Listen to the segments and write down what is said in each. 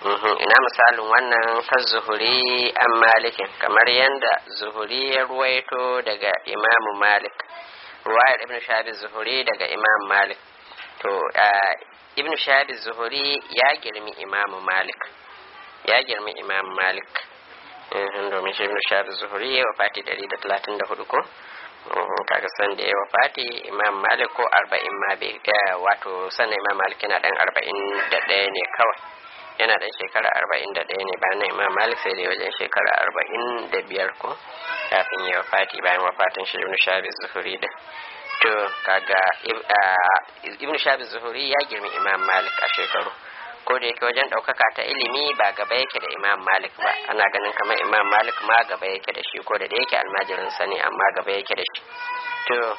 ina misalin wannan kan zuhuri an malikin kamar yadda zuhuri ya ruwaito daga imamu malik ruwayar ibn shabi zuhuri daga imam malik to ibn shabi zuhuri ya girmi imamu malik ya girmi imam malik domin shi ibn shabi zuhuri ya wafati 134 ko kaga san da ya wafati imam malik ko 40 ma bai wato sannan imam malik yana dan 41 ne kawai yana dan shekara 41 ne bayan imam malik sai dai wajen shekara 45 ko kafin ya wafati bayan wafatin shi ibn shabi zuhuri da to kaga ibn shabi zuhuri ya girmi imam malik a shekaru ko da yake wajen ɗaukaka ta ilimi ba gaba yake da imam malik ba ana ganin kamar imam malik ma gaba yake da shi ko da da yake almajirin sani amma gaba yake da shi to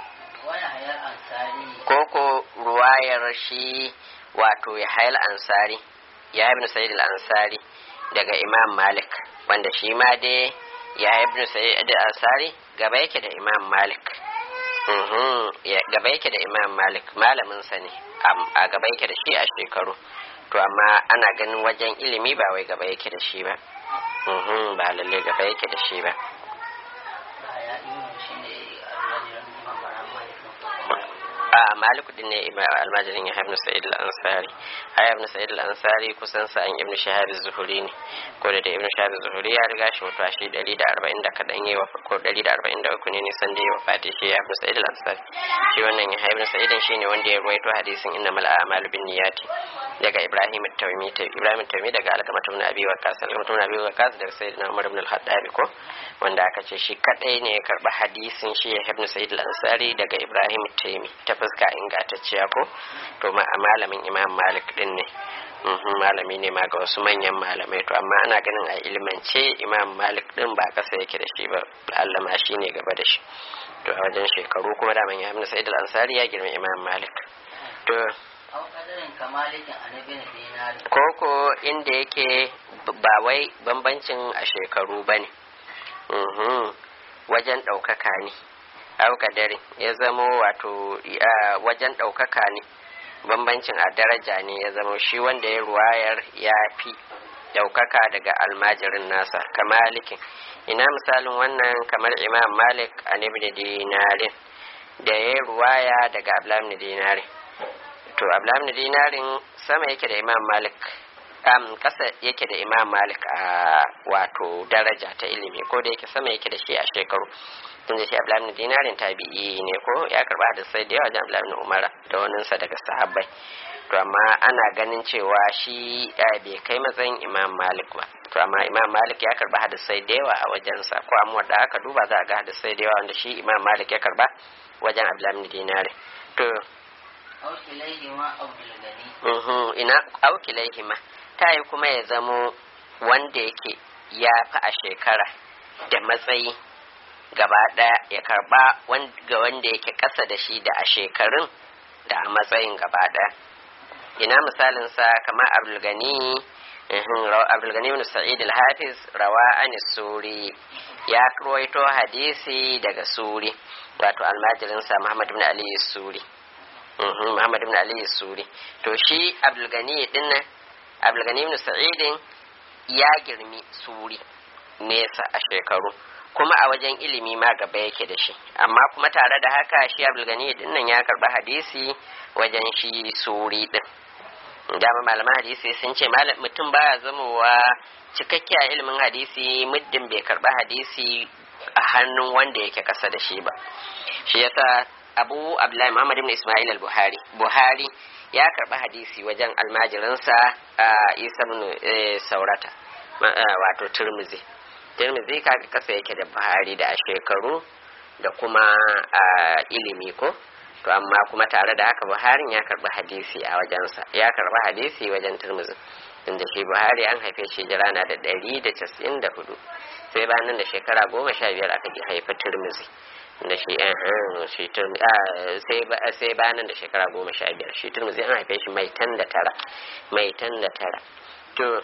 koko ruwayar shi wato ya hayal ansari ya ibn sa'id al-ansari daga imam malik wanda shi ma dai ya ibn sa'id al-ansari gaba yake da imam malik gaba yake da imam malik malamin sa ne a gaba yake da shi a shekaru to amma ana ganin wajen ilimi ba wai gaba yake da shi ba ba lalle gaba yake da shi ba a maliku din ne almajirin ya ibn sa'id al-ansari ai ibn sa'id al-ansari kusan sa an ibn shahab az-zuhuri ne ko da ibn shahab az-zuhuri ya riga shi mutuwa shi 140 da kadan yayi wa ko 143 ne nisan da ya wafati shi ya ibn sa'id al-ansari shi wannan ya ibn sa'id shine wanda ya ruwaito hadisin innamal a'malu binniyati daga ibrahim at-tawmi ibrahim at-tawmi daga alkamatu ibn abi waqas alkamatu ibn abi waqas daga sayyidina umar ibn al-khattab ko wanda aka ce shi kadai ne ya karba hadisin shi ya ibn sa'id al-ansari daga ibrahim at-tawmi ta fuska ingantacciya ko to ma malamin imam malik din ne malami ne ma ga wasu manyan malamai to amma ana ganin a ilmance imam malik din ba kasa yake da shi ba Allah ma shi ne gaba da shi to a wajen shekaru kuma daman ya ibn sa'id al-ansari ya girma imam malik to koko inda yake ba wai bambancin a shekaru ba ne wajen ɗaukaka ne aukadari ya zamo wato wajen ɗaukaka ne bambancin a daraja ne ya zama shi wanda ya ruwayar ya fi ɗaukaka daga almajirin nasa kamalikin ina misalin wannan kamar imam malik a ibn dinarin da ya ruwaya daga ablam dinarin to ablam dinarin sama yake da imam malik um, kasa yake da imam malik a wato daraja ta ilimi ko da yake sama yake da shi a shekaru tun da shi abdullahi dinarin tabi'i ne ko ya karba da sai da yawa da abdullahi umara da waninsa daga sahabbai to amma ana ganin cewa shi bai kai matsayin imam malik ba to amma imam malik ya karba hadisai da yawa a wajensa ko amma da aka duba za a ga hadisai da yawa wanda shi imam malik ya karba wajen abdullahi dinarin to ina aukilaihima ta yi kuma ya zamo wanda yake ya fi a shekara da matsayi gaba ɗaya ya karba ga wanda yake ƙasa da shi da a shekarun da a matsayin gaba ɗaya ina misalin sa kamar abdulgani abdulgani ibn sa'id al-hafiz rawa an suri ya ruwaito hadisi daga suri wato almajirin sa muhammad ibn ali suri muhammad ibn ali suri to shi abdulgani din nan abdulgani ibn sa'id ya girmi suri nesa a shekaru kuma a wajen ilimi ma gaba yake da shi amma kuma tare da haka shi abdulgani din nan ya karba hadisi wajen shi suri din dama malaman hadisi sun ce malam mutum baya zamowa cikakke a ilimin hadisi muddin bai karba hadisi a hannun wanda yake kasa da shi ba shi yasa abu abdullahi muhammad ibn ismail al-buhari buhari ya karba hadisi wajen almajirinsa a isa ibn saurata wato turmizi tirmidhi kaga kasa yake da buhari da a shekaru da kuma a ilimi ko to amma kuma tare da haka buharin ya karbi hadisi a wajensa ya karbi hadisi wajen tirmidhi inda shi buhari an haife shi jira na da ɗari da casa'in da hudu sai bayan da shekara goma sha biyar aka haifi tirmidhi da shi shi sai bayan da shekara goma sha biyar shi tirmidhi an haife shi mai tan da tara mai tan da tara to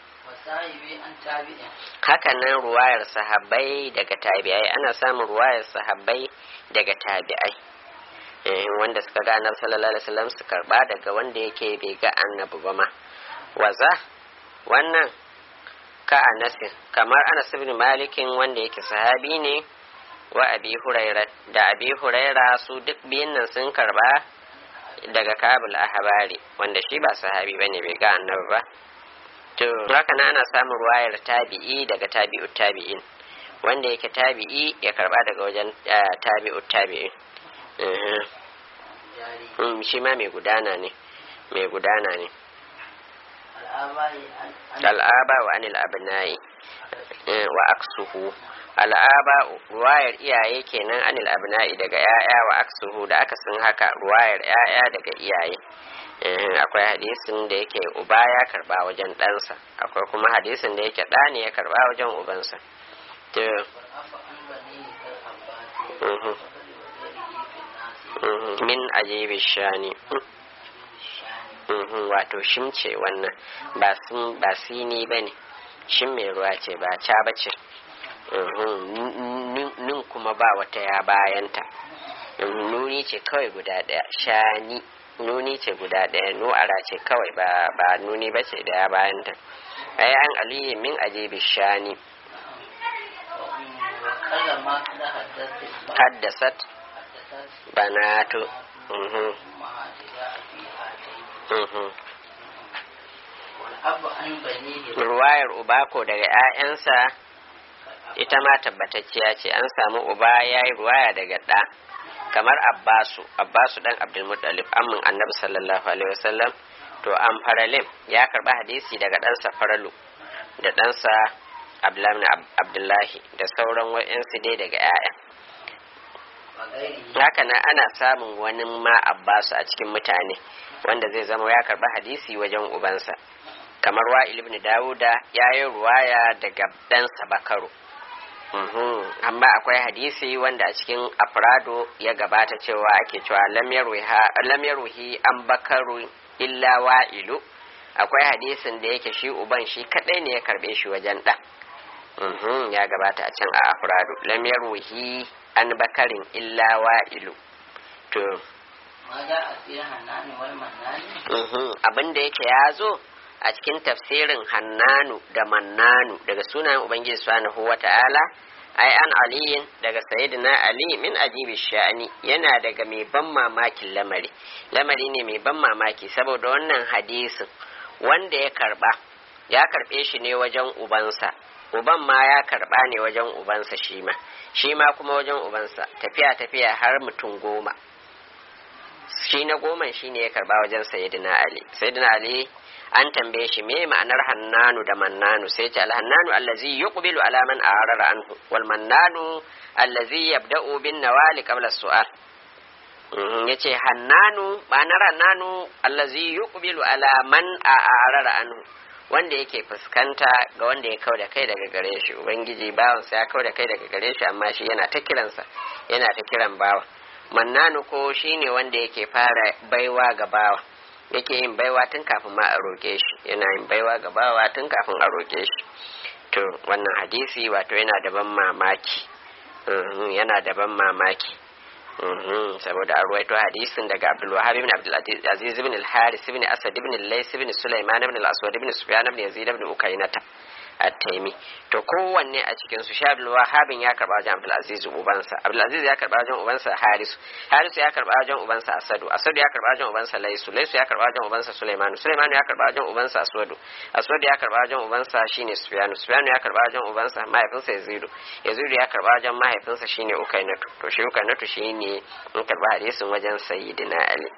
hakanan ruwayar sahabbai daga tabi'ai ana samun ruwayar sahabbai daga tabi'ai wanda suka ga annabi sallallahu alaihi wasallam su karba daga wanda yake bai ga annabi ba ma waza wannan ka anasin kamar anas ibn malikin wanda yake sahabi ne wa abi huraira da abi huraira su duk biyun nan sun karba daga kabul ahbari wanda shi ba sahabi bane bai ga annabi ba to haka na ana samun ruwayar tabi'i daga tabi'ut tabi'in wanda yake tabi'i ya karba daga wajen tabi'ut tabi'in shi ma mai gudana ne mai gudana ne al'aba wa anil abnai wa aksuhu al'aba ruwayar iyaye kenan anil abna'i daga yaya wa aksuhu da aka sun haka ruwayar yaya daga iyaye akwai hadisin da yake uba ya karba wajen ɗansa akwai kuma hadisin da yake ɗa ne ya karba wajen ubansa min ajibi shani wato shimce wannan ba sini ba ne shin mai ruwa ce ba ca ba ce nin kuma ba wata ya bayanta nuni ce kawai guda ɗaya shani nuni ce guda ɗaya nu'ara ce kawai ba nuni ba ce da ya bayanta ai an aliyu min ajibi shani haddasat banatu ruwayar uba ko daga 'ya'yansa ita ma tabbatacciya ce an samu uba ya yi ruwaya daga ɗa kamar abbasu abbasu dan abdulmuttalib amin annabi sallallahu alaihi wasallam to an faralim ya karba hadisi daga ɗansa faralu da ɗansa abdullahi da sauran wa'yansu dai daga 'ya'ya haka nan ana samun wani ma abbasu a cikin mutane wanda zai zama ya karba hadisi wajen ubansa kamar wa ibn dawuda ya yi ruwaya daga ɗansa bakaru amma akwai hadisi wanda a cikin afrado ya gabata cewa ake cewa lam yarwihi an bakaru illa wa'ilu akwai hadisin da yake shi uban shi kadai ne ya karbe shi wajen ɗan ya gabata a can a afrado lam yarwihi an bakarin illa wa'ilu to abin da yake ya zo a cikin tafsirin hannanu da mannanu daga sunayen ubangiji subhanahu wata'ala ai an aliyin daga sayyidina ali min ajibi sha'ani yana daga mai ban mamakin lamari lamari ne mai ban mamaki saboda wannan hadisin wanda ya karba ya karbe shi ne wajen ubansa uban ma ya karba ne wajen ubansa shi ma shi ma kuma wajen ubansa tafiya tafiya har mutum goma shi na goman shi ne ya karba wajen sayyidina ali sayyidina ali an tambaye shi me ma'anar hannanu da mannanu sai ce alhannanu allazi yuqbilu ala man a'rara anhu wal mannanu allazi yabda'u bin nawali qabla su'al yace hannanu ma'anar hannanu allazi yuqbilu ala man a'rara anhu wanda yake fuskanta ga wanda ya kau da kai daga gare shi ubangiji bawansa ya kau da kai daga gare shi amma shi yana ta kiransa yana ta kiran bawa mannanu ko shine wanda yake fara baiwa ga bawa yake yin baiwa tun kafin ma a roƙe shi yana yin baiwa ga bawa tun kafin a roƙe shi to wannan hadisi wato yana da ban mamaki yana da ban mamaki saboda a ruwaito hadisin daga Abdul Wahhab ibn Abdul Aziz ibn al-Haris ibn Asad ibn al-Lays ibn Sulaiman ibn al-Aswad ibn Sufyan ibn Yazid ibn Ukainata at-Taimi to kowanne a cikin su sha Abdul Wahhab ya karba wajen Abdul Aziz ubansa Abdul Aziz ya karba wajen ubansa Haris Haris ya karba wajen ubansa Asadu Asadu ya karba wajen ubansa Laysu Laysu ya karba wajen ubansa Sulaiman Sulaiman ya karba wajen ubansa Aswadu Aswadu ya karba wajen ubansa shine Sufyan Sufyan ya karba wajen ubansa mahaifinsa Yazidu Yazidu ya karba wajen mahaifinsa shine Ukainatu to shi Ukainatu shine in karba hadisin wajen Sayyidina Ali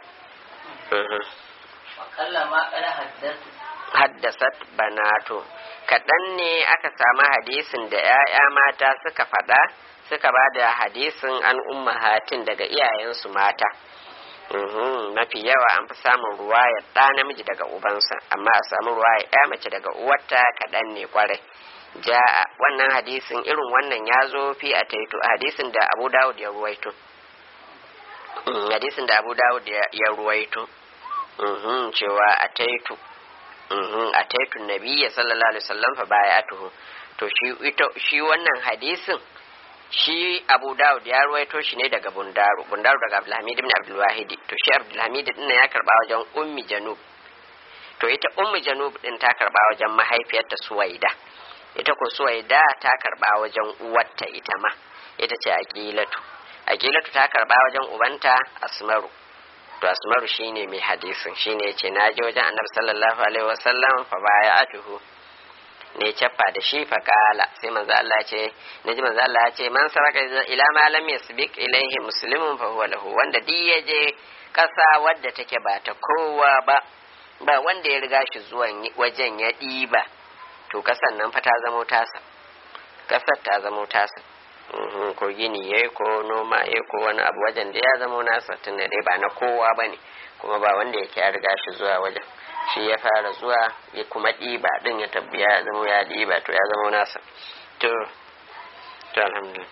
haddasat banato kaɗan ne aka samu hadisin da ‘ya'ya mata suka faɗa suka ba da hadisin an ummahatin daga iyayensu mata mafi yawa an fi samun ruwayar ɗa namiji daga ubansa amma a samu ruwayar ‘ya mace daga uwarta kaɗan ne kwarai ja'a wannan hadisin irin wannan ya zo fi a taito hadisin da abu dawud ya ruwaito hadisin da abu dawud ya ruwaito cewa a taito a taitun nabiya sallallahu alaihi wasallam fa bayatuhu to shi ita shi wannan hadisin shi Abu Dawud ya ruwaito shi ne daga Bundaru Bundaru daga Abdulhamid ibn Abdul Wahid to shi Abdulhamid din ya karba wajen Ummi Janub to ita ummu janub din ta karba wajen mahaifiyarta suwaida ita ko suwaida ta karba wajen uwarta ita ma ita ce aqilatu aqilatu ta karba wajen ubanta asmaru to asmaru shine mai hadisin shine yace naje wajen annabi sallallahu alaihi wasallam fa baya'atuhu ne cappa da shi fa kala sai manzo Allah ce naji manzo Allah ya ce man saraka ila ma lam yasbiq ilaihi muslimun fa huwa lahu wanda duk yaje kasa wadda take ba ta kowa ba ba wanda ya riga shi zuwan wajen ya ɗiba to kasan nan fa ta zamo tasa kasar ta zamo tasa ko gini ya ko noma ya ko wani abu wajen da ya zamo nasa tunda dai ba na kowa ba ne kuma ba wanda yake ya riga shi zuwa wajen shi ya fara zuwa ya kuma ɗiba ɗin ya tabbiya ya zamo ya ɗiba to ya zamo nasa to to alhamdulillah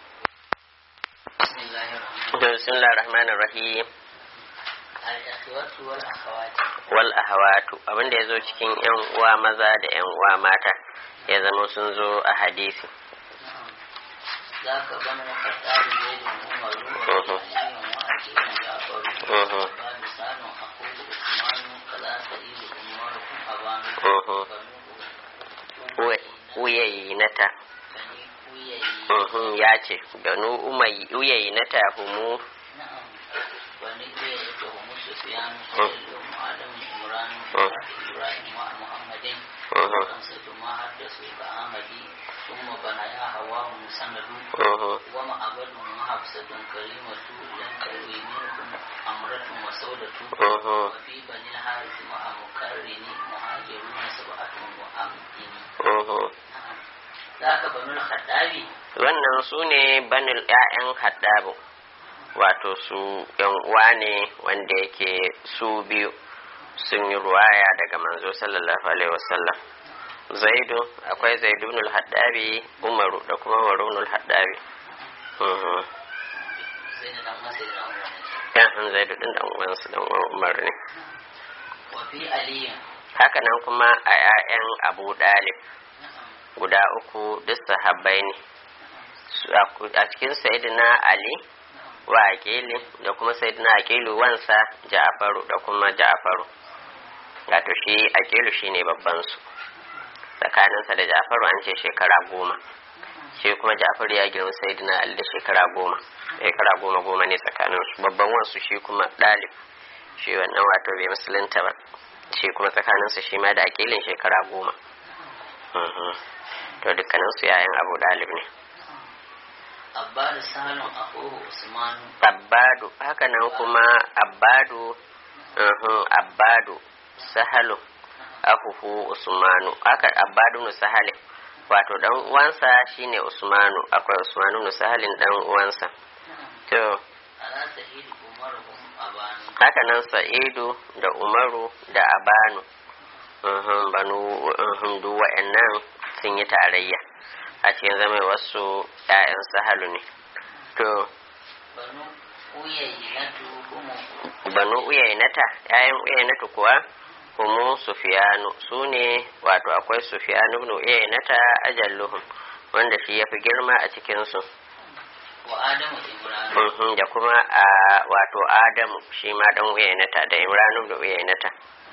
bismillahir rahmanir rahim wal ahawatu abin da ya zo cikin yan uwa maza da yan uwa mata ya zama sun zo a hadisi ذاك بنو الخطاب زيد عمر وعلي وعقيل جعفر وقال لسان اخوه عثمان كذا سعيد عمركم ابان uyayinata ya ce banu uyayinata humu bani uyayinata humu sufyan sayyidun adam imran ibrahim wa muhammadin وخمسة ما حدثوا كأحمدي ثم بنايا هواه مسند وما أبد وحفصة كريمة لم تروي منكم أمرة وسودة وفي بني الحارث مع مكرن مهاجرون سبعة وأمدين ذاك بنو الخطاب wannan su ne banil 'ya'yan haddabu wato su yan uwa ne wanda yake su biyu sun yi ruwaya daga manzo sallallahu alaihi wasallam zaidu akwai zaidunul haddabi umaru da kuma marunul haddabi yan zaidu din dan uwansu dan uwan umar ne haka nan kuma a 'ya'yan abu dalib guda uku duk sahabbai ne a cikin sayyidina ali wa aqili da kuma sayyidina aqilu wansa ja'faru da kuma ja'faru wato shi aqilu shine babban su tsakaninsa da ja'faru an ce shekara goma shi kuma ja'faru ya girma sayyidina ali da shekara goma shekara goma goma ne tsakanin su babban wansu shi kuma dalib shi wannan wato bai musulunta ba shi kuma tsakaninsa shi ma da aqilin shekara goma to dukkanin su yayan abu dalib ne Abbadu Salon Akuhu Usmanu. Abbadu haka nan kuma Abbadu Abbadu Sahalu Akuhu Usmanu haka Abbadu nu Sahali wato dan uwansa shine Usmanu akwai Usmanu nu Sahalin dan uwansa to haka nan Sa'idu da Umaru da Abanu banu duk wa'annan sun yi tarayya a cikin zama wasu ‘ya'yan sahalu ne. To, banu uyainata, ‘ya'yan uyainatu kuwa, humu sufiyanu su ne wato akwai sufiyanu ibn uyainata ajalluhum wanda shi ya fi girma a cikinsu. da kuma a wato adamu shi ma dan uyainata da imranu da uyainata.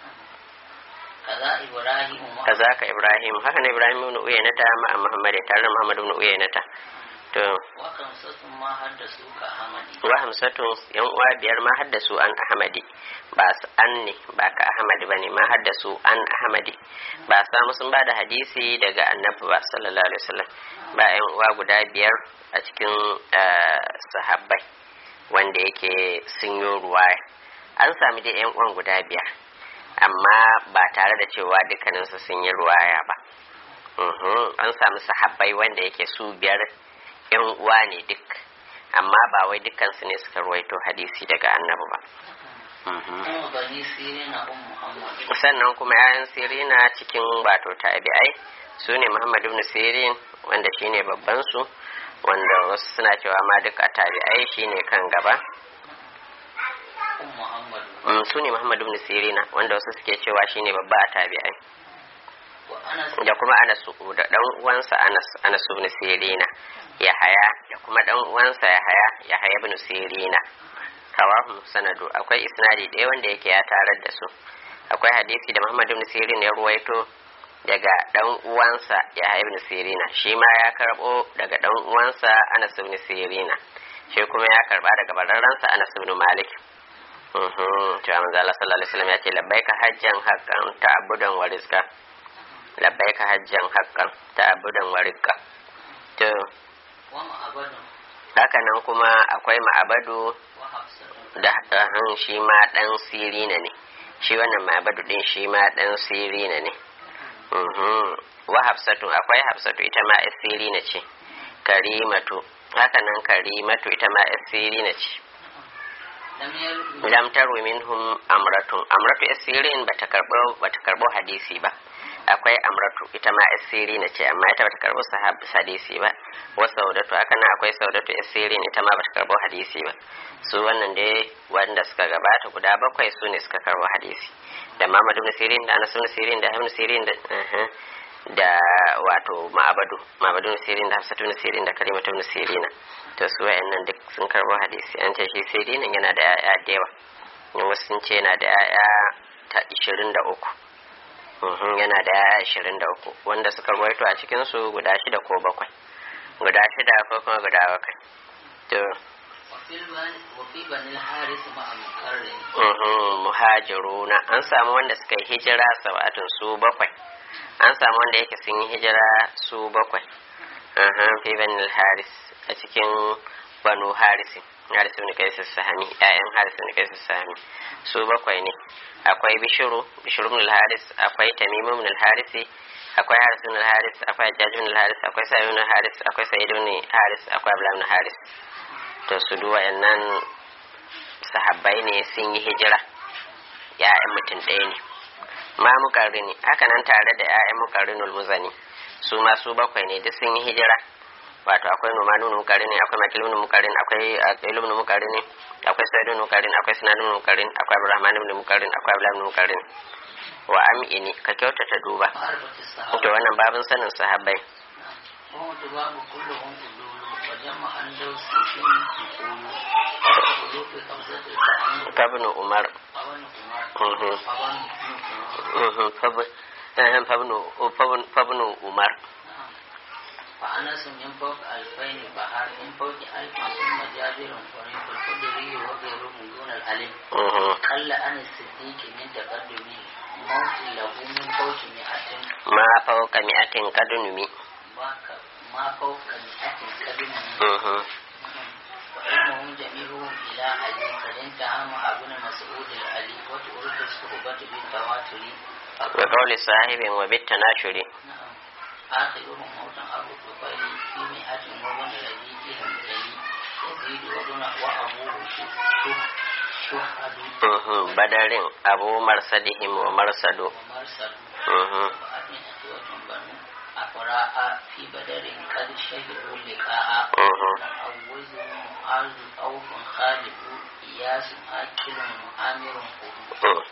kaza ka ibrahim haka ne ibrahim ibn uyaynata ma muhammad tare da muhammad ibn uyaynata to wa hamsatu yan uwa biyar ma haddasu an ahmadi ba su an ne ba ka ahmadi bane ma haddasu an ahmadi ba samu sun ba da hadisi daga annabi ba sallallahu alaihi wasallam ba yan uwa guda biyar a cikin sahabbai wanda yake sun yi ruwaya an sami dai yan uwan guda biyar amma ba tare da cewa dukkaninsu sun yi ruwaya ba an samu sahabbai wanda yake su biyar yan uwa ne duk amma ba wai dukkansu ne suka ruwaito hadisi daga annabi ba sannan kuma yayan sirina cikin wato tabi'ai su ne muhammad ibn sirin wanda shine babban su wanda wasu suna cewa ma duka tabi'ai shine kan gaba su ne Muhammad ibn Sirina wanda wasu suke cewa shine babba a tabi'ai da kuma Anas da dan uwansa Anas Anas ibn Sirina Yahaya da kuma dan uwansa Yahaya Yahaya ibn Sirina kawahu sanadu akwai isnadi ɗaya wanda yake ya tarar da su akwai hadisi da Muhammad ibn Sirin ya ruwaito daga dan uwansa ya ibn Sirina shi ma ya karbo daga dan uwansa Anas ibn Sirina shi kuma ya karba daga bararransa Anas ibn Malik mhm to manzo Allah sallallahu alaihi wasallam ya ce labbaika hajjan haqqan ta'budan wa rizqa labbaika hajjan haqqan ta'budan wa rizqa to wa ma'abadu haka nan kuma akwai ma'abadu wa hafsatu da han shi ma dan sirina ne shi wannan ma'abadu din shi ma dan sirina ne Mhm. wa hafsatu akwai hafsatu ita ma yar sirina ce karimatu haka nan karimatu ita ma yar sirina ce lam yaru lam taru minhum amratun amratu yar sirin bata karbo bata karbo hadisi ba akwai amratu ita ma yar sirina ce amma ita bata karbo sahab hadisi ba wa saudatu haka nan akwai saudatu yar sirin ita ma bata karbo hadisi ba su wannan dai wanda suka gabata guda bakwai su ne suka karbo hadisi da Muhammad ibn Sirin da Anas ibn Sirin da Ibn Sirin da uh-huh, da wato Ma'abadu Ma'abadu ibn Sirin da Hafsatu ibn Sirin da Kalimatu ibn Sirina to su wayannan duk sun karbo hadisi an ce shi Sirinin yana da yaya da yawa ne wasu sun ce yana da yaya ta 23 Mhm, yana da yaya 23 wanda suka rawaito a cikin su guda shida ko bakwai guda shida ko kuma guda bakwai to wa fil bani wa fi bani al-haris ma'a mukarrin Mhm, muhajiruna an samu wanda suka yi hijira sabatun su bakwai an samu wanda yake sun yi hijira su bakwai Aha, fi bani haris a cikin banu harisi haris ibn qais sahami ƴaƴan haris ibn qais sahami su bakwai ne akwai bishiru bishiru ibn haris akwai tamim ibn harisi akwai haris ibn haris akwai hajjaj ibn haris akwai sa'id ibn haris akwai sa'id ibn haris akwai abdullah ibn haris to su duwa nan sahabbai ne sun yi hijira ya'yan mutum ɗaya ne ma mukarrini haka nan tare da ya'yan mukarrinul muzani su ma su bakwai ne duk sun yi hijira wato akwai numanu ibn mukarrini akwai makil ibn mukarrin akwai aqil ibn mukarrini akwai sa'id ibn mukarrin akwai sinan ibn mukarrin akwai abdurrahman ibn mukarrin akwai abdullah ibn mukarrin wa am'ini ka kyautata duba ma'arifatu to sahaba wannan babin sanin sahabbai wa tubabu kulluhum ululu wa jama'an dawsi fi uqulu wa ulufi qabzati ta'an fabnu umar awan umar Mhm. awan umar Mhm, fab- eh, fabnu fabnu- fabnu umar فأنس من فوق ألفين بحر من فوق ألف ثم جابر وريف الخدري وغيرهم دون الألف Mhm. قل عن الصديق من تقدم موت له من فوق مئة ma fauka mi'atin kadunumi ما ك- ما فوق مئة قدم Mhm. وعلمهم جميعهم إلى علي قد انتهى مع ابن مسعود العلي وتورد الصحبة بالتواتر wa qawli sahibin wa bit tanashuri نعم آخرهم موتا أبو الطفيل في مئة وابن ربيعهم جلي يزيد وابن وأبوه شهد شهد Mhm, badarin abu marsadihim wa marsadu ومرسل Mhm. وأبن أسوة بنو أفراء في بدر قد شهدوا اللقاء Mhm. معوز معاذ أوف خالد إياس آكل عامر Mhm.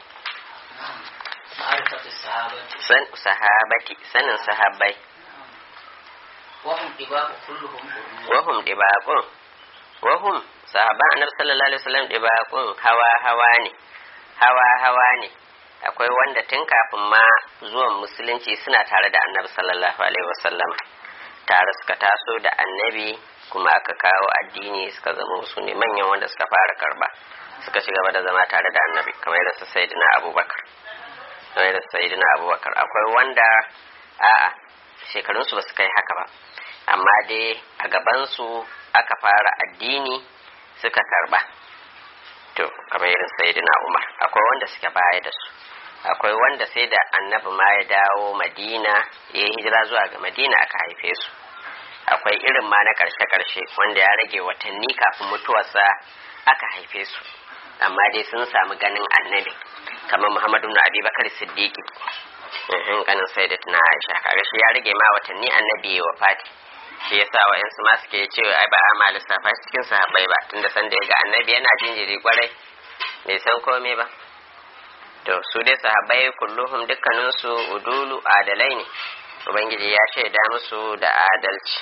معرفة الصحابة san sahabati sanin sahabbai وهم طباق كلهم قلوب wahum dibaqun wahum sahaban annabi sallallahu alaihi wasallam dibaqun hawa hawa ne hawa hawa ne akwai wanda tun kafin ma zuwan musulunci suna tare da annabi sallallahu alaihi wasallam tare suka taso da annabi kuma aka kawo addini suka zama su ne manyan wanda suka fara karba suka ci gaba da zama tare da annabi kamar yadda su sayyidina abubakar kamar yadda su sayyidina abubakar akwai wanda a'a shekarunsu ba su kai haka ba amma dai a gabansu aka fara addini suka karba to kamar irin sayyidina umar akwai wanda suke baya da su akwai wanda sai da annabi ma ya dawo madina ya yi hijira zuwa ga madina aka haife su akwai irin ma na karshe karshe wanda ya rage watanni kafin mutuwarsa aka haife su amma dai sun samu ganin annabi kamar muhammadu na abubakar siddiqi in ganin sai da tuna aisha kaga shi ya rage ma watanni annabi ya wafati shi yasa wa'yansu ma suke cewa ai ba a ma lissafa shi cikin sahabbai ba tunda san da ya ga annabi yana jinjiri kwarai bai san komai ba to su dai sahabbai kulluhum dukkaninsu udulu adalai ne ubangiji ya shaida musu da adalci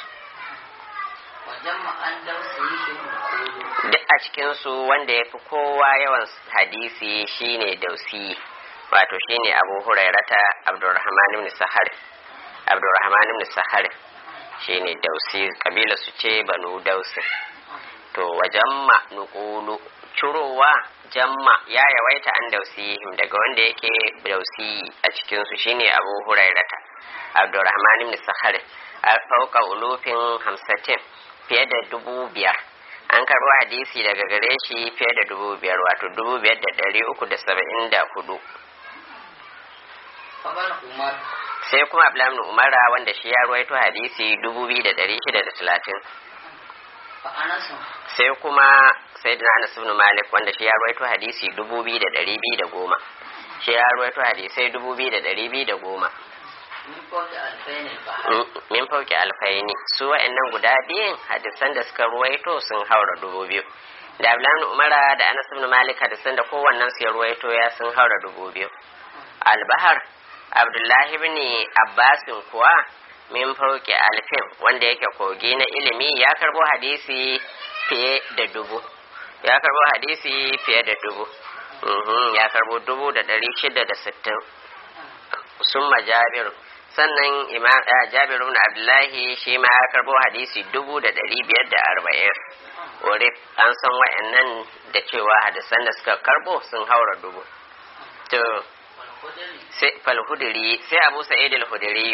وجمع أن دوسه القلوب duk a cikinsu wanda ya fi kowa yawan hadisi shine dausi wato shine abu hurairata abdurrahman ibn sahar abdurrahman ibn sahar shine dausi kabila su ce banu dausi to wajamma nuqulu curowa jamma ya yawaita an dausihim daga wanda yake dausi a cikin su shine abu hurairata abdurrahman ibn sahar a fauka ulufin hamsatin fiye da dubu biyar an karɓo hadisi daga gare shi fiye da dubu biyar wato dubu biyar da ɗari uku da saba'in da hudu فقال عمر sai kuma abdullahi umara wanda shi ya ruwaito hadisi dubu biyu da ɗari shida da talatin فأنس sai kuma sayyidina anas ibn malik wanda shi ya ruwaito hadisi dubu biyu da ɗari biyu da goma shi ya ruwaito hadisai dubu biyu da ɗari biyu da goma من فوق ألفين البحر Mm, min fauki alfaini su wa'annan guda biyun hadisan da suka ruwaito sun haura dubu biyu da abdullahi umara da anas ibn malik hadisan da kowannen su ya ruwaito ya sun haura dubu biyu albahar abdullahi ibn abbasin kuwa min fauki alfin wanda yake kogi na ilimi ya karbo hadisi fiye da dubu ya karbo hadisi fiye da dubu Mhm, ya karbo dubu da ɗari shida da sittin summa jabir sannan imam eh, jabir ibn abdullahi shi ma ya karbo hadisi dubu da ɗari biyar da arba'in wuri an san wa'annan da cewa hadisan da suka karbo sun haura dubu to والخدري sai falhudiri sai abu sa'id al-hudiri